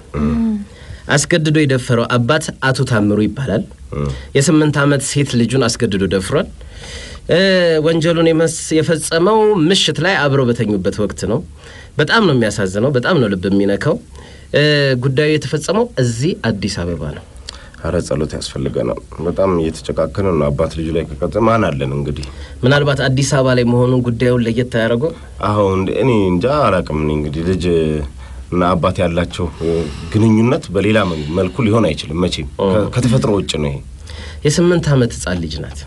አስገድዶ የደፈረው አባት አቶ ታምሩ ይባላል። የስምንት ዓመት ሴት ልጁን አስገድዶ ደፍሯል። እ ወንጀሉን የመስ- የፈጸመው ምሽት ላይ አብረው በተኙበት ወቅት ነው። በጣም ነው የሚያሳዝነው። በጣም ነው ልብ የሚነካው። እ ጉዳዩ የተፈጸመው እዚህ አዲስ አበባ ነው። አረ ጸሎት ያስፈልገናል። በጣም እየተጨቃከነ ነው። አባት ልጁ ላይ ከቀጠ ማን አለን እንግዲህ። ምናልባት አዲስ አበባ ላይ መሆኑን ጉዳዩን ለየት አያደርገው። አሁን እኔ እንጃ አላቅም። እኔ እንግዲህ ልጅ እና አባት ያላቸው እ፣ ግንኙነት በሌላ መ- መልኩ ሊሆን አይችልም መቼም ከ- ከተፈጥሮ ውጭ ነው ይሄ የስምንት ዓመት ህጻን ልጅ ናት።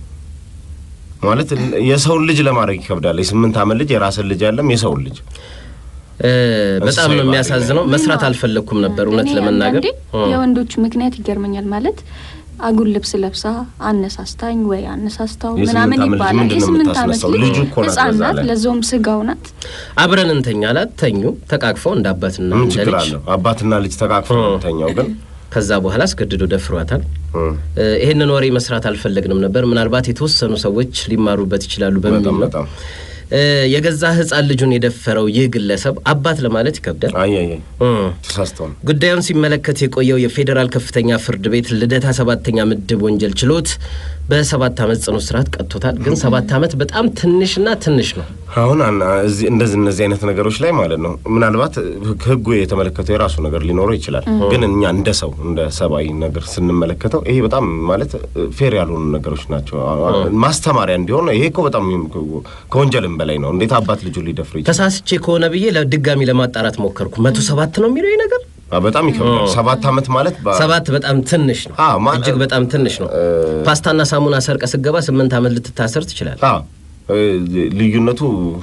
ማለት የሰውን ልጅ ለማድረግ ይከብዳል። የስምንት ዓመት ልጅ የራስን ልጅ ያለም የሰውን ልጅ እ በጣም እንስሳዊ ነው ባህሪ የሚያሳዝነው። መስራት አልፈለግኩም ነበር እውነት እኔ ለመናገር አንዳንዴ የወንዶች ምክንያት ይገርመኛል። ማለት አጉል ልብስ ለብሳ አነሳስታኝ ወይ አነሳስታው የስምንት ምናምን ዓመት ልጅ ይባላል። ምንድን ነው የስምንት ዓመት የምታስነሳው? ልጅ ልጁ እኮ ናት ህጻን በዛ ናት፣ ላይ። ለዛውም ስጋው ናት። አብረን እንተኛ ላት ተኙ፣ ተቃቅፈው እንደ አባትና ምን እንደ ችግር ልጅ። አለው? አባትና ልጅ ተቃቅፈው ነው ተኛው ግን ከዛ በኋላ አስገድዶ ደፍሯታል። እ፣ እ ይህንን ወሬ መስራት አልፈለግንም ነበር። ምናልባት የተወሰኑ ሰዎች ሊማሩበት ይችላሉ በሚል በጣም ነው። በጣም እ የገዛ ህጻን ልጁን የደፈረው ይህ ግለሰብ አባት ለማለት ይከብዳል። አይ አይ አይ፣ እ ተሳስተው ነው። ጉዳዩን ሲመለከት የቆየው የፌዴራል ከፍተኛ ፍርድ ቤት ልደታ ሰባተኛ ምድብ ወንጀል ችሎት በሰባት ዓመት ጽኑ እስራት ቀጥቶታል። ግን ሰባት ዓመት በጣም ትንሽና ትንሽ ነው። አሁን አና- እዚህ እንደዚህ እነዚህ አይነት ነገሮች ላይ ማለት ነው ምናልባት ህግ- ህጉ የተመለከተው የራሱ ነገር ሊኖረው ይችላል። ግን እኛ እንደ ሰው እንደ ሰብአዊ ነገር ስንመለከተው ይሄ በጣም ማለት ፌር ያልሆኑ ነገሮች ናቸው። ማስተማሪያ እንዲሆን ይሄ እኮ በጣም ከወንጀልም በላይ ነው። እንዴት አባት ልጁ ሊደፍር ይችላል? ተሳስቼ ከሆነ ብዬ ለድጋሚ ለማጣራት ሞከርኩ። መቶ ሰባት ነው የሚለው ይህ ነገር አ፣ በጣም ይከብዳል። ሰባት ዓመት ማለት በ- ሰባት በጣም ትንሽ ነው። አዎ፣ ማ- እጅግ በጣም ትንሽ ነው። ፓስታና ሳሙና ሰርቀ ስገባ ስምንት ዓመት ልትታሰር ትችላል። አ፣ እ፣ ልዩነቱ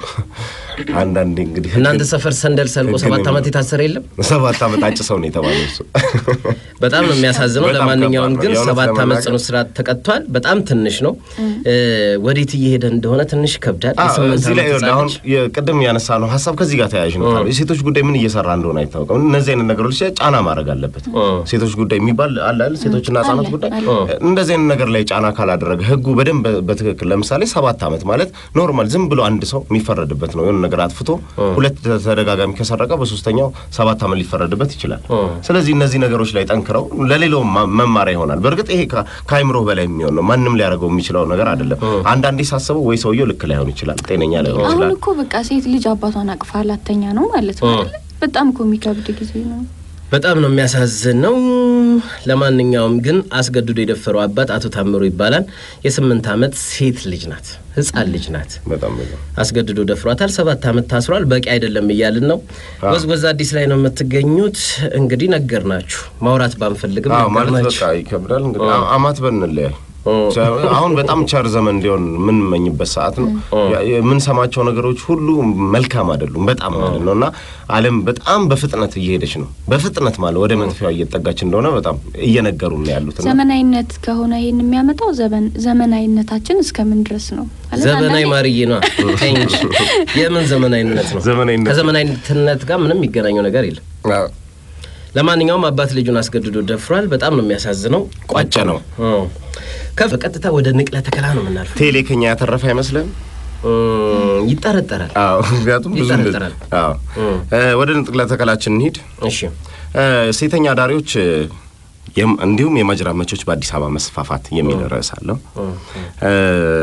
አንዳንዴ እንግዲህ እናንተ ሰፈር ሰንደል ሰልቆ ህግን ሰባት የሚ- ዓመት የታሰረ የለም። ሰባት ዓመት አጭ ሰው ነው የተባለው እሱ በጣም ነው የሚያሳዝነው። በጣም ለማንኛውም ከባድ ነው። ግን የእውነት ሰባት ዓመት ለመናገር- ጽኑ እስራት ተቀጥቷል። በጣም ትንሽ ነው። እ፣ ወዴት እየሄደ እንደሆነ ትንሽ ይከብዳል። አ፣ የስምንት እዚህ ላይ ዓመት ህጻን አሁን ልጅ የቅድም ያነሳ ነው ሀሳብ ከዚህ ጋር ተያያዥ ነው። የሴቶች ጉዳይ ምን እየሰራ እንደሆነ አይታወቅም። እነዚህ አይነት ነገሮች ላይ ጫና ማድረግ አለበት። ሴቶች ጉዳይ የሚባል አለ አይደል? ሴቶችና ህጻናት አለ፣ ጉዳይ አለ። እንደዚህ አይነት ነገር ላይ ጫና ካላደረገ ህጉ በደንብ በትክክል ለምሳሌ ሰባት ዓመት ማለት ኖርማል ዝም ብሎ አንድ ሰው የሚፈረድበት ነው። የሆነ ነገር አጥፍቶ ሁለት ተደጋጋሚ ከሰረቀ በሶስተኛው ሰባት ዓመት ሊፈረድበት ይችላል። ስለዚህ እነዚህ ነገሮች ላይ ጠንክረው ለሌላውም ማ- መማሪያ ይሆናል። በእርግጥ ይሄ ከ- ከአይምሮ በላይ የሚሆን ነው። ማንም ሊያደርገው የሚችለው ነገር አይደለም። አንዳንዴ ሳስበው ወይ ሰውየው ልክ ላይሆን ይችላል፣ ጤነኛ ላይሆን አሁን ይችላል። እኮ በቃ ሴት ልጅ አባቷን አቅፋ ላተኛ ነው ማለት ነው አይደለ? በጣም እኮ የሚከብድ ጊዜ ነው። በጣም ነው የሚያሳዝነው። ለማንኛውም ግን አስገድዶ የደፈረው አባት አቶ ታምሩ ይባላል። የስምንት ዓመት ሴት ልጅ ናት፣ ህጻን ልጅ ናት። በጣም በጣም አስገድዶ ደፍሯታል። ሰባት ዓመት ታስሯል። በቂ አይደለም እያልን ነው። ወዝወዝ አዲስ ላይ ነው የምትገኙት። እንግዲህ ነገር ናችሁ ማውራት ባንፈልግም አዎ ማለት ነገርናችሁ። በቃ ይከብዳል። እንግዲህ አ- አማት በንለያይ አሁን በጣም ቸር ዘመን እንዲሆን የምንመኝበት ሰዓት ነው። ያ- የምንሰማቸው ነገሮች ሁሉ መልካም አይደሉም፣ በጣም ማለት ነው እና ዓለም በጣም በፍጥነት እየሄደች ነው። በፍጥነት ማለት ወደ መጥፊያዋ እየጠጋች እንደሆነ በጣም እየነገሩ ነው ያሉት እና ዘመናዊነት ከሆነ ይህን የሚያመጣው ዘመን ዘመናዊነታችን እስከምን ድረስ ነው? ማለት ዘመናዊ አንዳንዴ ማርዬ ነው እንጂ የምን ዘመናዊነት ነው? ዘመናዊነት ከዘመናዊነት ጋር ምንም የሚገናኘው ነገር የለም። አዎ፣ ለማንኛውም አባት ልጁን አስገድዶ ደፍሯል። በጣም ነው የሚያሳዝነው። ቋጨ ነው። ከፍ በቀጥታ ወደ ንቅለ ተከላ ነው የምናልፈው። ቴሌ ከኛ ያተረፈ አይመስልም? እም፣ ይጠረጠራል። አዎ፣ ምክንያቱም ብዙ እንደዚህ- ይጠረጠራል። አዎ። እ፣ ወደ ንጥቅለ ተከላችን እንሂድ። እሺ እ፣ ሴተኛ አዳሪዎች እ፣ የም- እንዲሁም የማጅራት መቾች በአዲስ አበባ መስፋፋት የሚል ርዕስ አለው። እ፣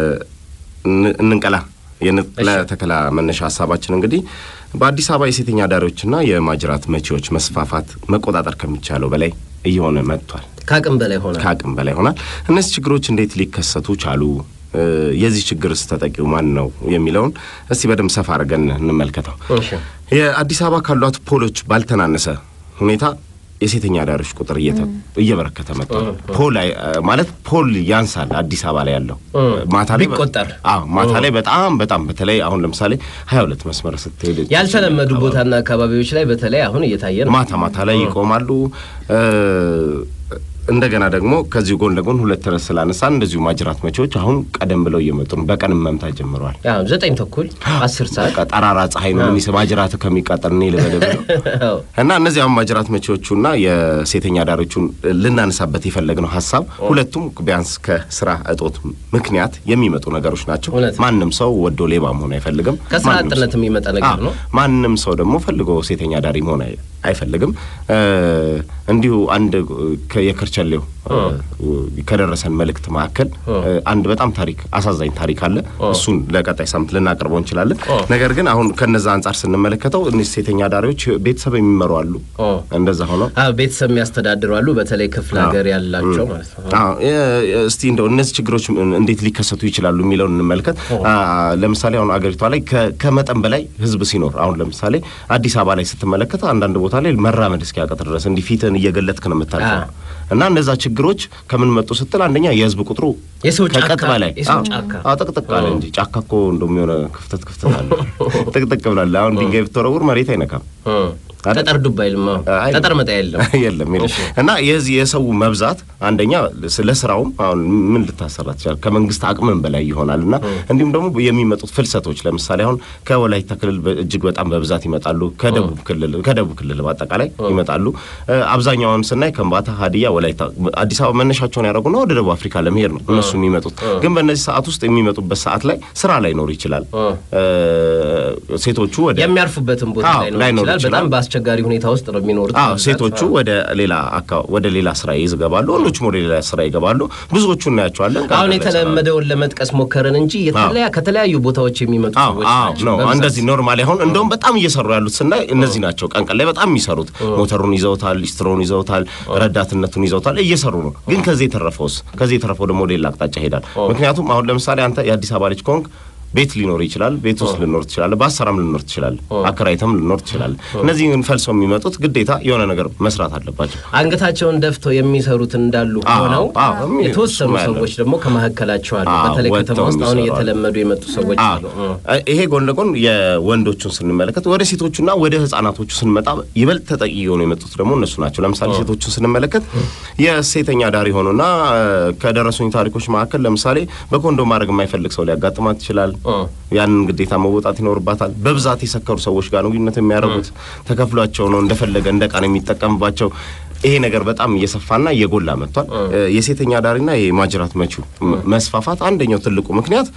እን- እንንቀላ የንጥቅለ ተከላ መነሻ ሀሳባችን እንግዲህ በአዲስ አበባ የሴተኛ አዳሪዎችና የማጅራት መቺዎች መስፋፋት መቆጣጠር ከሚቻለው በላይ እየሆነ መጥቷል። ከአቅም በላይ ሆነ። ከአቅም በላይ ሆናል። እነዚህ ችግሮች እንዴት ሊከሰቱ ቻሉ? እ፣ የዚህ ችግርስ ተጠቂው ማን ነው የሚለውን እስቲ በደንብ ሰፋ አድርገን እንመልከተው። እሺ የአዲስ አበባ ካሏት ፖሎች ባልተናነሰ ሁኔታ የሴተኛ አዳሪዎች ቁጥር እየተ- እየበረከተ መጥቷል። ፖል አይ- ማለት ፖል ያንሳል አዲስ አበባ ላይ ያለው ማታ ላይ በ- ቢቆጠር። አዎ ማታ ላይ በጣም በጣም በተለይ አሁን ለምሳሌ ሀያ ሁለት መስመር ስትሄድ ያልተለመዱ ቦታና አካባቢዎች ላይ በተለይ አሁን እየታየ ነው። ማታ ማታ ላይ ይቆማሉ። እ፣ እንደገና ደግሞ ከዚሁ ጎን ለጎን ሁለት ርዕስ ስላነሳን እንደዚሁ ማጅራት መቼዎች አሁን ቀደም ብለው እየመጡ ነው። በቀንም መምታት ጀምረዋል። ያው ዘጠኝ ተኩል አስር ሰዓት በቃ ጠራራ ፀሐይ ነው ምን ማጅራት ከሚቃጠል እኔ ልበልብ ነው አዎ። እና እነዚህ አሁን ማጅራት መቼዎቹና የሴተኛ አዳሪዎቹን ልናነሳበት የፈለግነው ሀሳብ ሁለቱም ቢያንስ ከስራ እጦት ምክንያት የሚመጡ ነገሮች ናቸው። እውነት ነው። ማንም ሰው ወዶ ሌባ መሆን አይፈልግም። ከስራ ማንም ሰው- አጥነት የሚመጣ ነገር አዎ፣ ነው። ማንም ሰው ደግሞ ፈልጎ ሴተኛ አዳሪ መሆን አይ- አይፈልግም። እንዲሁ አንድ የከርቸሌው ከደረሰን መልእክት መካከል አንድ በጣም ታሪክ አሳዛኝ ታሪክ አለ። እሱን ለቀጣይ ሳምንት ልናቀርበው እንችላለን። ነገር ግን አሁን ከነዛ አንጻር ስንመለከተው እነዚህ ሴተኛ አዳሪዎች ቤተሰብ የሚመሩ አሉ። እንደዛ ሆኖ ቤተሰብ የሚያስተዳድሩ አሉ። በተለይ ክፍለ ሀገር ያላቸው ማለት ነው። እስቲ እንደው እነዚህ ችግሮች እንዴት ሊከሰቱ ይችላሉ የሚለውን እንመልከት። ለምሳሌ አሁን አገሪቷ ላይ ከመጠን በላይ ህዝብ ሲኖር አሁን ለምሳሌ አዲስ አበባ ላይ ስትመለከት አንዳንድ ቦታ ላይ መራመድ እስኪያቀት ድረስ እንዲህ ፊትህን እየገለጥክ ነው የምታልፈው እና እነዛ ችግሮች ከምን መጡ ስትል አንደኛ የህዝብ ቁጥሩ ከቀጥ በላይ ጥቅጥቅ አለ እንጂ ጫካ እኮ እንደውም የሆነ ክፍተት ክፍተት አለ። ጥቅጥቅ ብላለ። አሁን ድንጋይ ብትወረውር መሬት አይነካም። ጠጠር ዱባ አይልም። ጠጠር መጣ የለም የለም የለም። እና የዚህ የሰው መብዛት አንደኛ ለስራውም አሁን ምን ልታሰራ ትችላል ከመንግስት አቅምን በላይ ይሆናል። እና እንዲሁም ደግሞ የሚመጡት ፍልሰቶች ለምሳሌ አሁን ከወላይታ ክልል እጅግ በጣም በብዛት ይመጣሉ። ከደቡብ ክልል ከደቡብ ክልል በአጠቃላይ ይመጣሉ። አብዛኛውን ስናይ ከምባታ፣ ሀዲያ፣ ወላይታ አዲስ አበባ መነሻቸውን ያደረጉና ወደ ደቡብ አፍሪካ ለመሄድ ነው እነሱ የሚመጡት። ግን በእነዚህ ሰዓት ውስጥ የሚመጡበት ሰዓት ላይ ስራ ላይኖር ይችላል። ሴቶቹ ወደ የሚያርፉበትን ቦታ ላይኖር ይችላል። በጣም አስቸጋሪ ሁኔታ ውስጥ ነው የሚኖሩት። አዎ ሴቶቹ ወደ ሌላ ወደ ሌላ ስራ ይገባሉ፣ ወንዶቹም ወደ ሌላ ስራ ይገባሉ። ብዙዎቹ እናያቸዋለን። አሁን የተለመደውን ለመጥቀስ ሞከርን እንጂ ከተለያዩ ቦታዎች የሚመጡ ሰዎች ናቸው። እንደዚህ ኖርማሊ አሁን እንደውም በጣም እየሰሩ ያሉት ስናይ እነዚህ ናቸው። ቀን ቀን ላይ በጣም የሚሰሩት ሞተሩን ይዘውታል፣ ሊስትሮን ይዘውታል፣ ረዳትነቱን ይዘውታል፣ እየሰሩ ነው። ግን ከዚህ የተረፈውስ ከዚህ የተረፈው ደግሞ ወደ ሌላ አቅጣጫ ይሄዳል። ምክንያቱም አሁን ለምሳሌ አንተ የአዲስ አበባ ልጅ ከሆንክ ቤት ሊኖር ይችላል። ቤት ውስጥ ልኖር ትችላለ። በአሰራም ልኖር ትችላለ። አከራይተም ልኖር ትችላለ። እነዚህ ግን ፈልሰው የሚመጡት ግዴታ የሆነ ነገር መስራት አለባቸው። አንገታቸውን ደፍተው የሚሰሩት እንዳሉ ሆነው የተወሰኑ ሰዎች ደግሞ ከመካከላቸው አሉ። በተለይ ከተማ ውስጥ አሁን እየተለመዱ የመጡ ሰዎች አሉ። ይሄ ጎን ለጎን የወንዶቹን ስንመለከት ወደ ሴቶቹና ወደ ህጻናቶቹ ስንመጣ ይበልጥ ተጠቂ የሆኑ የመጡት ደግሞ እነሱ ናቸው። ለምሳሌ ሴቶቹን ስንመለከት የሴተኛ ዳሪ ሆኑና ከደረሱኝ ታሪኮች መካከል ለምሳሌ በኮንዶም ማድረግ የማይፈልግ ሰው ሊያጋጥማት ይችላል። ያንን ግዴታ መወጣት ይኖርባታል። በብዛት የሰከሩ ሰዎች ጋር ነው ግንኙነት የሚያደርጉት። ተከፍሏቸው ነው እንደፈለገ እንደ ዕቃ ነው የሚጠቀምባቸው። ይሄ ነገር በጣም እየሰፋና እየጎላ መጥቷል። የሴተኛ ዳሪና የማጅራት መቺው መስፋፋት አንደኛው ትልቁ ምክንያት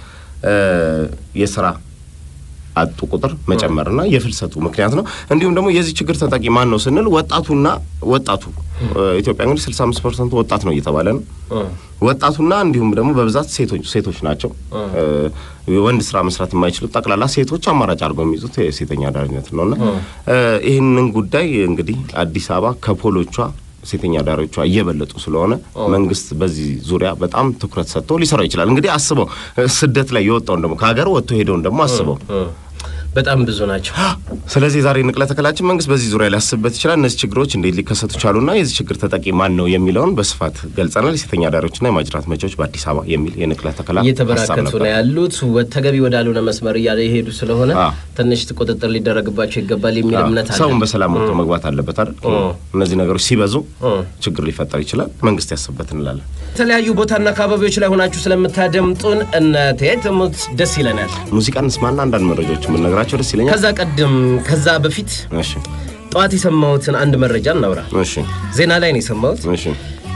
የስራ አጡ ቁጥር መጨመርና የፍልሰቱ ምክንያት ነው። እንዲሁም ደግሞ የዚህ ችግር ተጠቂ ማን ነው ስንል ወጣቱና ወጣቱ ኢትዮጵያ እንግዲህ ስልሳ አምስት ፐርሰንቱ ወጣት ነው እየተባለ ነው። ወጣቱና እንዲሁም ደግሞ በብዛት ሴቶች ሴቶች ናቸው። ወንድ ስራ መስራት የማይችሉት ጠቅላላ ሴቶች አማራጭ አድርገው የሚይዙት የሴተኛ አዳሪነት ነውና ይህንን ጉዳይ እንግዲህ አዲስ አበባ ከፖሎቿ ሴተኛ አዳሪዎቿ እየበለጡ ስለሆነ መንግስት በዚህ ዙሪያ በጣም ትኩረት ሰጥቶ ሊሰራው ይችላል። እንግዲህ አስበው ስደት ላይ የወጣውን ደግሞ ከሀገር ወጥቶ ሄደውን ደግሞ አስበው በጣም ብዙ ናቸው። ስለዚህ ዛሬ ንቅለ ተከላችን መንግስት በዚህ ዙሪያ ሊያስብበት ይችላል። እነዚህ ችግሮች እንዴት ሊከሰቱ ቻሉና የዚህ ችግር ተጠቂ ማን ነው የሚለውን በስፋት ገልጸናል። የሴተኛ አዳሪዎችና የማጅራት መቺዎች በአዲስ አበባ የሚል የንቅለ ተከላ እየተበራከቱ ነው ያሉት። ተገቢ ወዳልሆነ መስመር እያለ የሄዱ ስለሆነ ትንሽ ቁጥጥር ሊደረግባቸው ይገባል የሚል እምነት አለ። ሰውን በሰላም ወጥቶ መግባት አለበት አይደል? እነዚህ ነገሮች ሲበዙ ችግር ሊፈጠር ይችላል። መንግስት ያስብበት እንላለን። የተለያዩ ቦታና አካባቢዎች ላይ ሆናችሁ ስለምታደምጡን እነቴ ትሙት ደስ ይለናል። ሙዚቃ እንስማና አንዳንድ መረጃዎች የምንነግራቸው ደስ ይለኛል። ከዛ ቀደም ከዛ በፊት እሺ ጠዋት የሰማሁትን አንድ መረጃ እናውራ። እሺ ዜና ላይ ነው የሰማሁት። እሺ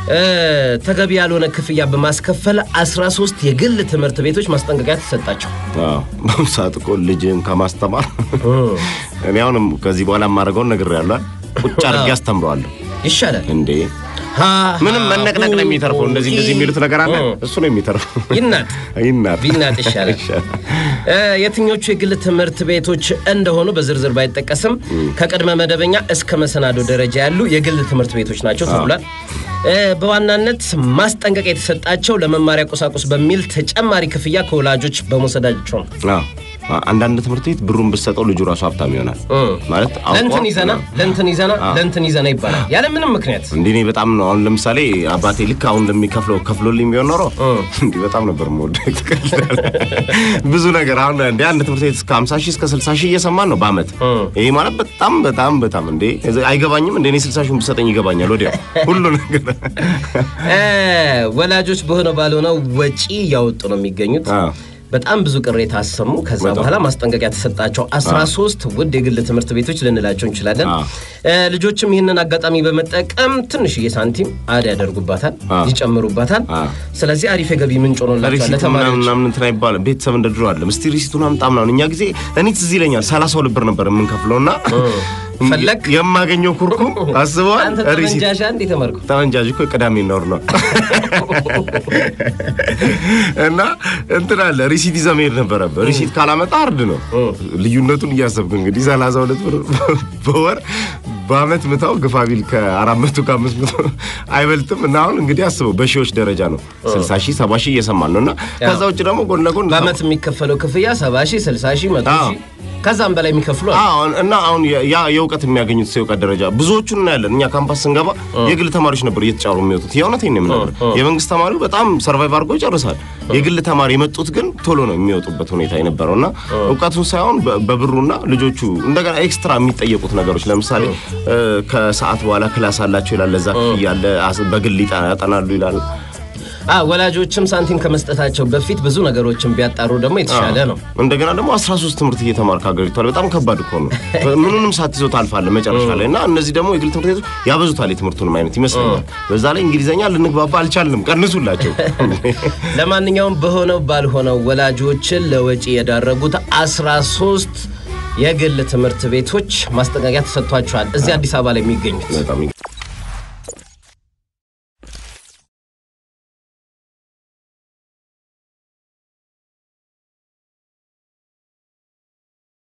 ተገቢ ያልሆነ ክፍያ በማስከፈል 13 የግል ትምህርት ቤቶች ማስጠንቀቂያ ተሰጣቸው። በአሁኑ ሰዓት እኮ ልጅን ከማስተማር እኔ አሁንም ከዚህ በኋላ የማደርገውን ነግሬያለሁ። ቁጭ አድርጌ አስተምረዋለሁ። ይሻላል እንዴ ምንም መነቅነቅ ነው የሚተርፈው። እንደዚህ እንደዚህ የሚሉት ነገር አለ፣ እሱ ነው የሚተርፈው። ይናጥ ይናጥ ቢናጥ ይሻላል። የትኞቹ የግል ትምህርት ቤቶች እንደሆኑ በዝርዝር ባይጠቀስም ከቅድመ መደበኛ እስከ መሰናዶ ደረጃ ያሉ የግል ትምህርት ቤቶች ናቸው ተብሏል። በዋናነት ማስጠንቀቂያ የተሰጣቸው ለመማሪያ ቁሳቁስ በሚል ተጨማሪ ክፍያ ከወላጆች በመውሰዳቸው ነው። አንዳንድ ትምህርት ቤት ብሩን ብትሰጠው ልጁ ራሱ ሀብታም ይሆናል ማለት ለእንትን ይዘና ለእንትን ይዘና ለእንትን ይዘና ይባላል ያለ ምንም ምክንያት። እንዲህ እኔ በጣም ነው አሁን ለምሳሌ አባቴ ልክ አሁን እንደሚከፍለው ከፍሎልኝ ቢሆን ኖሮ እንዲህ በጣም ነበር የምወደው። ብዙ ነገር አሁን እንደ አንድ ትምህርት ቤት እስከ 50 ሺህ እስከ 60 ሺህ እየሰማን ነው በአመት። ይሄ ማለት በጣም በጣም በጣም እንዴ አይገባኝም። እንደ እኔ 60 ሺህ ብትሰጠኝ ይገባኛል ወዲያው ሁሉ ነገር። ወላጆች በሆነ ባልሆነው ወጪ እያወጡ ነው የሚገኙት። በጣም ብዙ ቅሬታ አሰሙ። ከዛ በኋላ ማስጠንቀቂያ ተሰጣቸው። አስራ ሶስት ውድ የግል ትምህርት ቤቶች ልንላቸው እንችላለን። እ፣ ልጆችም ይህንን አጋጣሚ በመጠቀም ትንሽዬ ሳንቲም አድ ያደርጉባታል፣ አ። ይጨምሩባታል። አ። ስለዚህ አሪፍ የገቢ ምንጭ ሆኖላቸዋል ሪሲቱ ምናምን ለተማሪዎች። ምናምን እንትን አይባልም። ቤተሰብ እንደ ድሮ አለም። እስቲ ሪሲቱን አምጣ ምናምን። እኛ ጊዜ እኔ ትዝ ይለኛል ሰላሳ ሁለት ብር ነበር የምንከፍለው እና ፈለግ? የማገኘው ኩርኩም አስበዋል። አንተ ሪሲት ጠመንጃሻ እንዴ ተመርኩ ጠመንጃጅ እኮ ቅዳሜ ነውር ነው እና እንትን አለ ሪሲት ይዘህ መሄድ ነበረብህ። ሪሲት ካላመጣ አርድ ነው። ልዩነቱን እያሰብክ እንግዲህ ሰላሳ ሁለት ብር በወር በአመት ምታው ግፋ ቢል ከአራት መቶ ከአምስት መቶ አይበልጥም። እና አሁን እንግዲህ አስበው በሺዎች ደረጃ ነው ስልሳ ሺህ ሰባ ሺህ እየሰማን ነው እና ከዛ ውጭ ደግሞ ጎን ለጎን በአመት የሚከፈለው ክፍያ ሰባ ሺህ ስልሳ ሺህ መቶ አዎ። ሺህ ከዛም በላይ የሚከፍሉ አሉ። አሁን እና አሁን ያ- ያ የእውቀት የሚያገኙት የእውቀት ደረጃ ብዙዎቹን እናያለን። እኛ ካምፓስ ስንገባ የግል ተማሪዎች ነበር እየተጫሩ የሚወጡት። የእውነቴን ነው የምነግርህ። የመንግስት ተማሪው በጣም ሰርቫይቭ አድርጎ ይጨርሳል። የግል ተማሪ የመጡት ግን ቶሎ ነው የሚወጡበት ሁኔታ የነበረው እና እውቀቱን ሳይሆን በ- በብሩና ልጆቹ እንደገና ኤክስትራ የሚጠየቁት ነገሮች ለምሳሌ እ፣ ከሰዓት በኋላ ክላስ አላቸው ይላል። ለዛ ክፍያ አለ። አስ- በግል ይጠ- ያጠናሉ ይላል። አ ወላጆችም ሳንቲም ከመስጠታቸው በፊት ብዙ ነገሮችን ቢያጣሩ ደግሞ የተሻለ ነው። እንደገና ደግሞ 13 ትምህርት እየተማርክ ሀገሪቷል። በጣም ከባድ እኮ ነው። ምኑንም ሳትይዘው ታልፋለህ መጨረሻ ላይ እና እነዚህ ደግሞ የግል ትምህርት ቤቶች ያበዙታል የትምህርቱንም አይነት ይመስለኛል። በዛ ላይ እንግሊዘኛ ልንግባባ አልቻልንም። ቀንሱላቸው። ለማንኛውም በሆነው ባልሆነው ወላጆችን ለወጪ የዳረጉት 13 የግል ትምህርት ቤቶች ማስጠንቀቂያ ተሰጥቷቸዋል። እዚህ አዲስ አበባ ላይ የሚገኙት በጣም